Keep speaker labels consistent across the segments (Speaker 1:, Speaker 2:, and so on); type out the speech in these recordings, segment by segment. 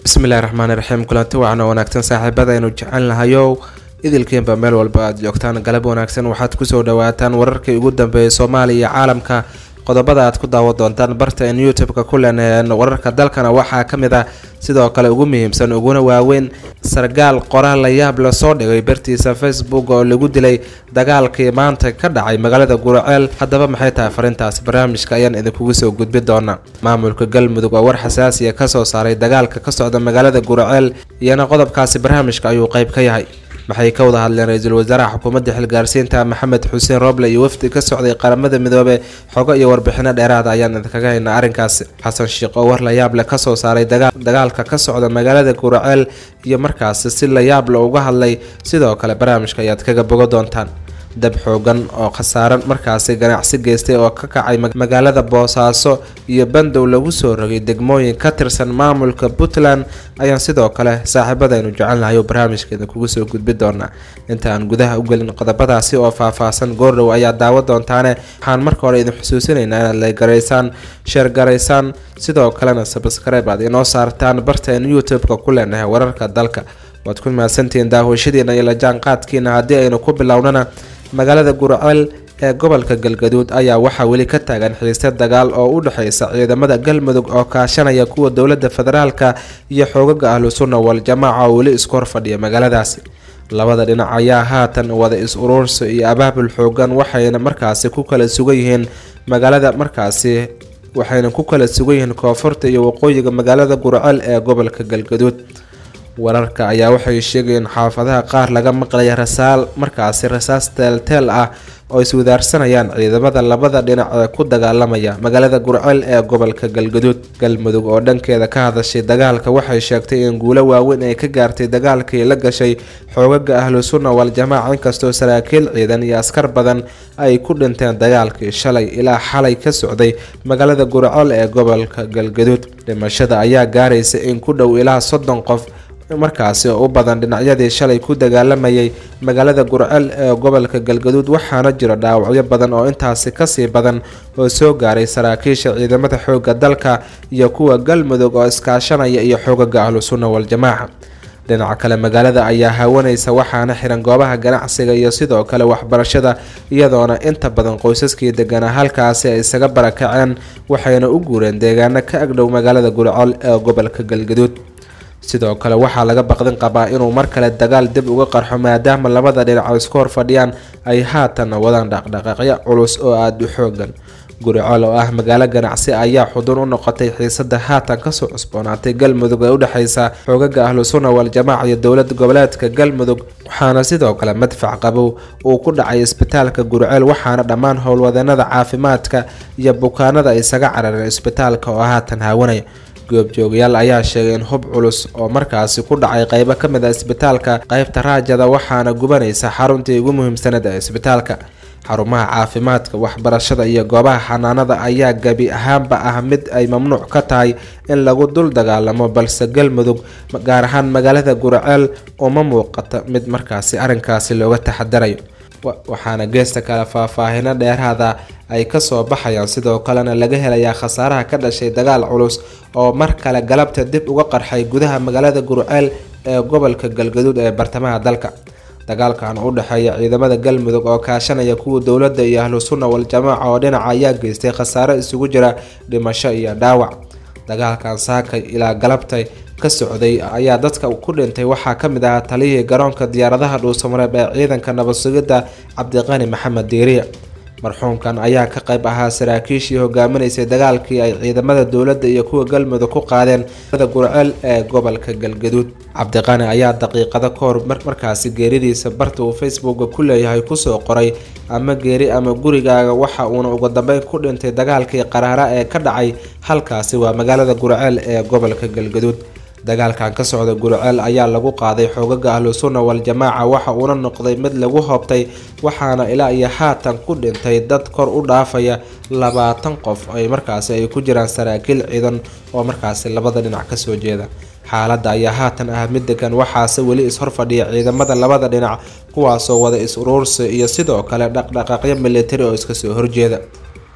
Speaker 1: bismillahi raxmaani raxiim kulanti wacan oo wanaagsan saaxiibada aynu jecel nahayow idilkiinba meel walba aada joogtaan galab wanaagsan waxaad kusoo dhawaataan wararkii ugu dambeeyay soomaaliya iyo caalamka qodobada aad ku daawan doontaan barta in youtube-ka ku leenaheen wararka dalkana waxaa ka mid ah sidoo kale ugu muhiimsan uguna waaweyn sargaal qoraal la yaab la soo dhigay bartiisa facebook oo lagu dilay dagaalkii maanta ka dhacay magaalada guraceel haddaba maxay tahay farintaasi barnaamijka ayaan idinkugu soo gudbi doonaa maamulka galmudug oo war xasaasiya kasoo saaray dagaalka ka socda magaalada guraceel iyana qodobkaasi barnaamijka ayuu qeyb ka yahay maxay ka wada hadleen ra-iisul wasaaraha xukuumadda xilgaarsiinta maxamed xuseen roble iyo wafdi ka socday qaramada midoobe xogo iyo warbixino dheeraada ayaan idinkaga haynaa arrinkaasi xasan sheekh oo war layaab leh kasoo saaray dagaalka ka socda magaalada guraceel iyo markaasi si layaab le uga hadlay sidoo kale barnaamijka ayaad kaga bogo doontaan dab xoogan oo khasaaran markaasi ganacsi geystay oo ka kacay magaalada boosaaso iyo bandow lagu soo rogay degmooyin ka tirsan maamulka puntland ayaan sidoo kale saaxiibadaynu jecelnahay oo barnaamijka idinkugu soo gudbi doonaa inta aan gudaha u gelin qodobadaasi oo faah-faahsan goordhow ayaa daawa doontaane waxaan marka hore idin xusuusinaynaa inaad laygareysaan sheergaraysaan sidoo kalena sabskribe aad inoo saartaan barteen youtube-ka ku leenahay wararka dalka waad ku mahadsantihiin daawashadiina iyo lajaanqaadkiina haddii aynu ku bilownana magaalada gurceel ee gobolka galgaduud ayaa waxaa weli ka taagan xiise dagaal oo u dhexeysa ciidamada galmudug oo kaashanaya kuwa dowlada federaalka iyo xoogaga ahlu sunna wal-jamaaca oo weli isku horfadhiya magaaladaasi labada dhinac ayaa haatan wada is-uruursi iyo abaabul xoogan waxayna markaasi ku kala sugan yihiin magaalada markaasi waxayna ku kala sugan yihiin koonfurta iyo waqooyiga magaalada gurceel ee gobolka galgaduud wararka ayaa waxay sheegayeen xaafadaha qaar laga maqlaya rasaal markaasi rasaas teelteel ah oo iswadaarsanayaan ciidamada labada dhinac ee ku dagaalamaya magaalada gurceel ee gobolka galgaduud galmudug oo dhankeeda ka hadashay dagaalka waxay sheegtay in guulo waaweyn ay ka gaartay dagaalkii la gashay xoogaga ahlu sunna wal-jamaaca inkastoo saraakiil ciidan iyo askar badan ay ku dhinteen dagaalkii shalay ilaa xalay ka socday magaalada gurceel ee gobolka galgaduud dhimashada ayaa gaaraysa in ku dhow ilaa soddon qof markaasi oo u badan dhinacyadii shalay ku dagaalamayay magaalada gurceel ee gobolka galgaduud waxaana jiro dhaawacyo badan oo intaasi kasii badan oo soo gaaray saraakiisha ciidamada xooga dalka iyo kuwa galmudug oo iskaashanaya iyo xoogaga ahlu sunna wal-jamaaca dhinaca kale magaalada ayaa haawanaysa waxaana xiran goobaha ganacsiga iyo sidoo kale waxbarashada iyadoona inta badan qoysaskii deganaa halkaasi ay isaga barakaceen waxayna u guureen deegaano ka agdhow magaalada gurceel ee gobolka galgaduud sidoo kale waxaa laga baqdin qabaa inuu mar kale dagaal dib uga qarxo maadaama labada dhinac isku hor fadhiyaan ay haatan wadaan dhaqdhaqaaqyo culus oo aada u xoogan guriceel oo ah magaalo ganacsi ayaa xudun u noqotay xiisada haatan kasoo cusboonaatay galmudug ee udhexeysa xoogaga ahlu sunna wal-jamaaca iyo dowlad goboleedka galmudug waxaana sidoo kale madfac qabow uu ku dhacay isbitaalka guriceel waxaana dhammaan howlwadeenada caafimaadka iyo bukaanada isaga carareen isbitaalka oo haatan haawanaya goobjoogayaal ayaa sheegay in hub culus oo markaasi ku dhacay qeybo ka mid a isbitaalka qeybta raajada waxaana gubanaysa xaruntii ugu muhiimsaneed ee isbitaalka xarumaha caafimaadka waxbarashada iyo goobaha xanaanada ayaa gebi ahaanba ah mid ay mamnuuc ka tahay in lagu dul dagaalamo balse galmudug gaar ahaan magaalada gurceel uma muuqata mid markaasi arrinkaasi looga taxadarayo waxaana geesta kale faahfaahino dheeraada ay kasoo baxayaan sidoo kalena laga helayaa khasaaraha ka dhashay dagaal culus oo mar kale galabta dib uga qarxay gudaha magaalada gurceel ee gobolka galgaduud ee bartamaha dalka dagaalkan u dhexeeya ciidamada galmudug oo kaashanaya kuwa dowladda iyo ahlu sunna wal-jamaaca oo dhinaca ayaa geystay khasaaro isugu jira dhimasho iyo dhaawac dagaalkan saakay ilaa galabtay ka socday ayaa dadka ku dhintay waxaa ka mid ahaa taliyihii garoonka diyaaradaha dhuusamareeb ee ciidanka nabad sugidda cabdiqani maxamed diiriya marxuumkan ayaa ka qayb ahaa saraakiishii hogaaminaysay dagaalkii ay ciidamada dowladda iyo kuwa galmudug ku qaadeen gurceel ee gobolka galgaduud cabdiqani ayaa daqiiqado ka hor markaasi geeridiisa barta uu facebooka ku leeyahay kusoo qoray ama geeri ama gurigaaga waxa uuna ugu dambeyn ku dhintay dagaalkii qaraara ee ka dhacay halkaasi waa magaalada gurceel ee gobolka galgaduud dagaalkan ka socda gurceel ayaa lagu qaaday xoogaga ahlu sunna wal-jamaaca waxa uuna noqday mid lagu hoobtay waxaana ilaa iyo haatan ku dhintay dad kor u dhaafaya labaatan qof ay markaasi ay ku jiraan saraakiil ciidan oo markaasi labada dhinac kasoo jeeda xaaladda ayaa haatan ah mid degan waxaase weli is-horfadhiya ciidamada labada dhinac kuwaasoo wada is-uruursi iyo sidoo kale dhaqdhaqaaqyo militari oo iska soo horjeeda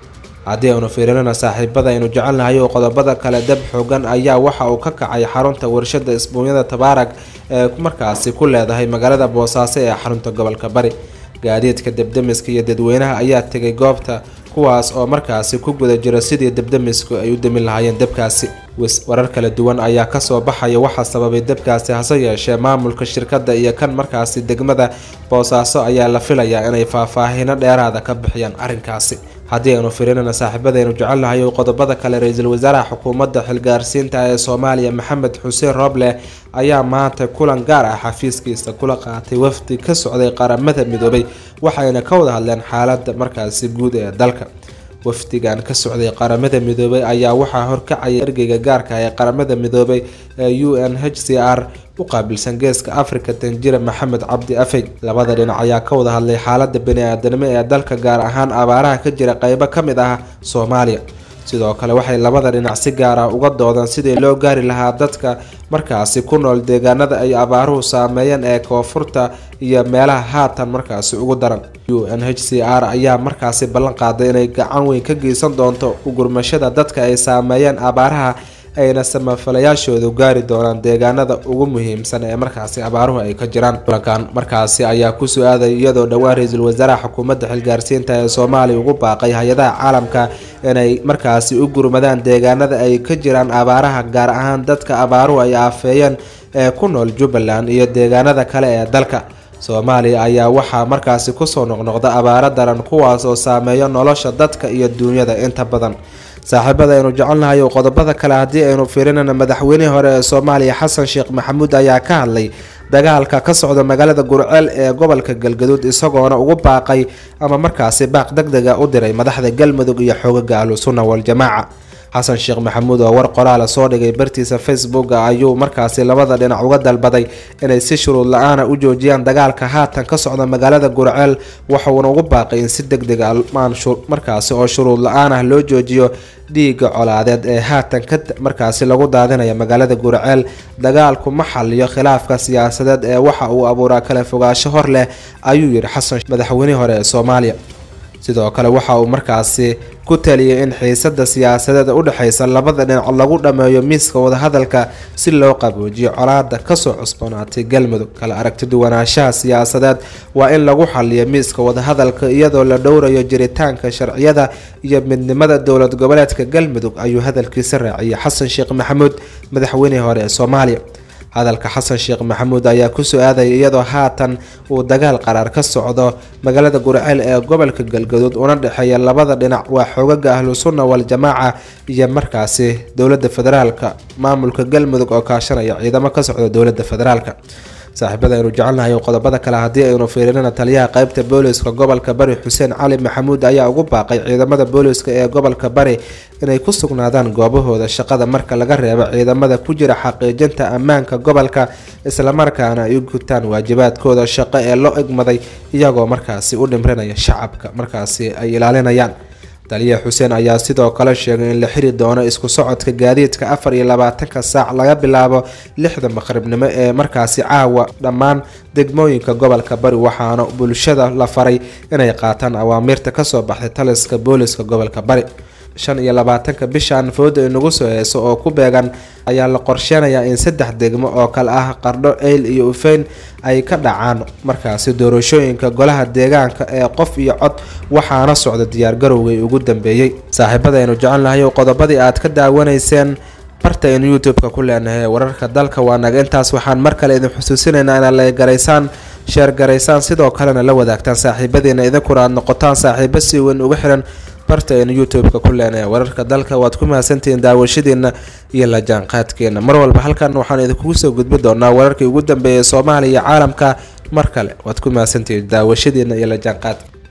Speaker 1: haddii aynu fiirinana saaxiibada aynu jecelnahay oo qodobada kale dab xoogan ayaa waxa uu ka kacay xarunta warshada isbuunyada tabaarag ee markaasi ku leedahay magaalada boosaaso ee xarunta gobolka bari gaadiidka debdemiska iyo dadweynaha ayaa tegay goobta kuwaas oo markaasi ku guda jira sidii debdemisku ay u demin lahaayeen debkaasi warar kala duwan ayaa kasoo baxaya waxaa sababay debkaasi hase yeeshee maamulka shirkadda iyo kan markaasi degmada boosaaso ayaa la filayaa inay faahfaahino dheeraada ka bixiyaan arrinkaasi haddii aynu firinana saaxiibadaynu jecelnahay oo qodobada kale ra-iisul wasaaraha xukuumadda xilgaarsiinta ee soomaaliya maxamed xuseen rooble ayaa maanta kulan gaar ah xafiiskiisa kula qaatay wafdi ka socday qaramada midoobay waxayna ka wada hadleen xaaladda markaasi guud ee dalka wafdigan ka socday qaramada midoobay ayaa waxaa horkacaya ergeyga gaarka ee qaramada midoobay ee u n h c r u qaabilsan geeska africa tanjira maxamed cabdi afey labada dhinac ayaa ka wada hadlay xaalada bani-aadanimo ee dalka gaar ahaan abaaraha ka jira qeybo ka mid ah soomaaliya sidoo kale waxay labada dhinac si gaar ah uga doodaan sidii loo gaari lahaa dadka markaasi ku nool deegaanada ay abaaruhu saameeyeen ee koonfurta iyo meelaha haatan markaasi ugu daran u n h c r ayaa markaasi ballan qaaday inay gacan weyn ka geysan doonto ugurmashada dadka ay saameeyeen abaaraha ayna samafalayaashoodu gaari doonaan deegaanada ugu muhiimsan ee markaasi abaaruhu ay ka jiraan kulankan markaasi ayaa kusoo aaday iyadoo dhowaan ra-iisul wasaaraha xukuumadda xilgaarsiinta ee soomaaliya ugu baaqay hay-adaha caalamka inay markaasi u gurmadaan deegaanada ay ka jiraan abaaraha gaar ahaan dadka abaaruhu ay aafeeyeen ee ku nool jubbaland iyo deegaanada kale ee dalka soomaaliya ayaa waxaa markaasi kusoo noqnoqda abaaro daran kuwaas oo saameeyo nolosha dadka iyo duunyada inta badan saaxiibada aynu jecelnahay oo qodobada kale haddii aynu fiirinana madaxweynihii hore ee soomaaliya xasan sheekh maxamuud ayaa ka hadlay dagaalka ka socda magaalada gurceel ee gobolka galgaduud isagoona ugu baaqay ama markaasi baaq deg dega u diray madaxda galmudug iyo xoogaga ahlusunna waljamaaca xasan sheekh maxamuud oo war qoraala soo dhigay bartiisa facebook ayuu markaasi labada dhinac uga dalbaday inay si shuruud la-aana u joojiyaan dagaalka haatan ka socda magaalada gurceel waxuuna ugu baaqay in si deg deg a markaasi oo shuruud la-aan ah loo joojiyo dhiiga colaadeed ee haatan ka markaasi lagu daadinaya magaalada gurceel dagaalku ma xaliyo khilaafka siyaasadeed ee waxa uu abuuraa kala fogaansho hor leh ayuu yidhi xasan madaxweynihii hore ee soomaaliya sidoo kale waxa uu markaasi ku taliyay in xiisada siyaasadeed u dhexeysa labada dhinac lagu dhammeeyo miiska wadahadalka si loo qaboojiyo colaada kasoo cusboonaatay galmudug kala aragtiduwanaanshaha siyaasadeed waa in lagu xaliyo miiska wadahadalka iyadoo la dhowrayo jiritaanka sharciyada iyo midnimada dowlad goboleedka galmudug ayuu hadalkiisa raaciyay xasan sheekh maxamuud madaxweynihii hore ee soomaaliya hadalka xasan sheekh maxamuud ayaa kusoo aadaya iyadoo haatan uu dagaal qaraar ka socdo magaalada gurceel ee gobolka galgaduud una dhexeeya labada dhinac waa xoogaga ahlu sunna wal-jamaaca iyo markaasi dowlada federaalka maamulka galmudug oo kaashanaya ciidamo ka socda dowlada federaalka saaxiibada aynu jecelnahay qodobada kale haddii aynu fiirinana taliyaha qeybta booliska gobolka bari xuseen cali maxamuud ayaa ugu baaqay ciidamada booliska ee gobolka bari inay ku sugnaadaan goobahooda shaqada marka laga reebo ciidamada ku jira xaqiijinta ammaanka gobolka islamarkaana ay u gutaan waajibaadkooda shaqo ee loo egmaday iyagoo markaasi u dhimrinaya shacabka markaasi ay ilaalinayaan taliya xuseen ayaa sidoo kale sheegay in la xiri doono isku socodka gaadiidka afar iyo labaatanka saac laga bilaabo lixda maqribnimo ee markaasi caawa dhammaan degmooyinka gobolka bari waxaana bulshada la faray inay qaataan awaamiirta kasoo baxday taliska booliska gobolka bari shan iyo labaatanka bishan fooda inagu soo heeso oo ku beegan ayaa la qorsheenayaa in saddex degmo oo kale ah qardho eyl iyo ufeyn ay ka dhacaan markaasi doorashooyinka golaha deegaanka ee qof iyo cod waxaana socda diyaargarowgay ugu dambeeyey saaxiibadaynu jecelnahay qodobadii aad ka daawanayseen bartaynu youtube-ka ku leenahay wararka dalka waa naga intaas waxaan mar kale idin xusuusinaynaa inaad la garaysaan sheer garaysaan sidoo kalena la wadaagtaan saaxiibadiina idinkuna aad noqotaan saaxiibo si weyn uga xiran barta aynu youtube-ka ku leenahay wararka dalka waad ku mahadsantihiin daawashadiina iyo la jaanqaadkeena mar walba halkan waxaan idinkugu soo gudbi doonaa wararkii ugu dambeeyay soomaaliya iyo caalamka mar kale waad ku mahadsantihiin daawashadiina iyo la jaanqaadka